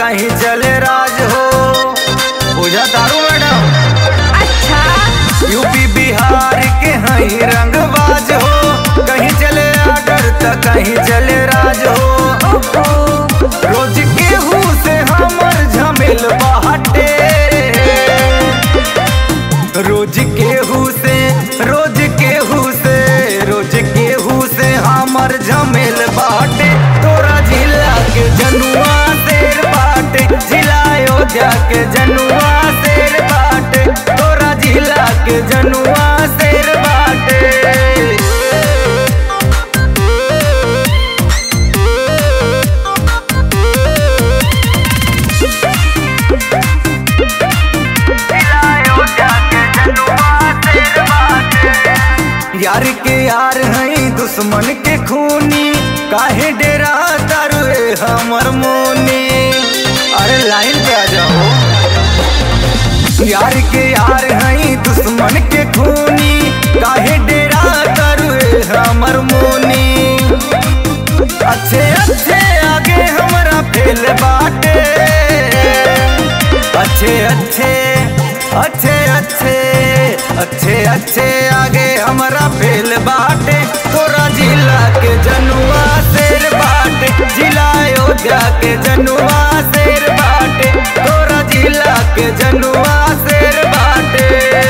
कहीं चले राज हो बुझा तारू मैडम अच्छा यूपी बिहार के हई रंगबाज हो कहीं चले आडर त कहीं चले राज हो ओहो रोज केहू से हमर झमेल बाटे रोज केहू से रोज केहू से रोज केहू से हमर झमेल बाटे तोरा जिला के जनुआ शेर बाटे जिलायो जाके जनुआ शेर बाटे तोरा जिला के जनुआ शेर बाटे यार के यार हई दुश्मन के खूनी काहे डेरा तारुए हमर मोनी अरे लाइन पे आ जाओ यार के यार हई दुश्मन के खूनी काहे डेरा तारुए हमर मोनी अच्छे अच्छे आगे हमरा फेल बाटे अच्छे अच्छे अच्छे अच्छे अच्छे अच्छे आगे हमरा फेल बाटे तोरा जिला के जनुआ शेर बाटे जिला अयोध्या के जनुआ शेर बाटे तोरा जिला के जनुआ शेर बाटे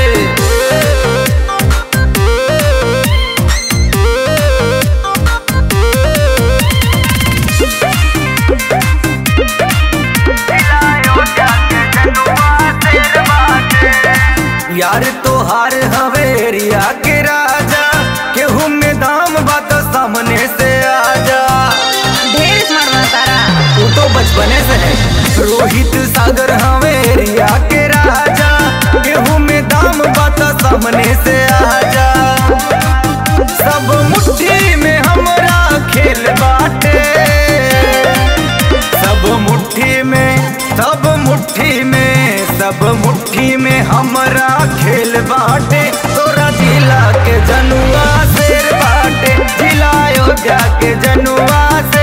यार तोहार हवेरिया के राजा केहू में दाम बात सामने से आजा ढेर स्मार्ट बना तारा तू तो बचपने से है रोहित सागर हवेरिया के राजा केहू में दाम बात सामने से आजा सब मुट्ठी में हमरा खेल बाटे सब मुट्ठी में सब मुट्ठी में सब मुट्ठी में हमरा खेल बाटे तोरा जिला के जनुआ शेर बाटे जिला अयोध्या के जनुआ शेर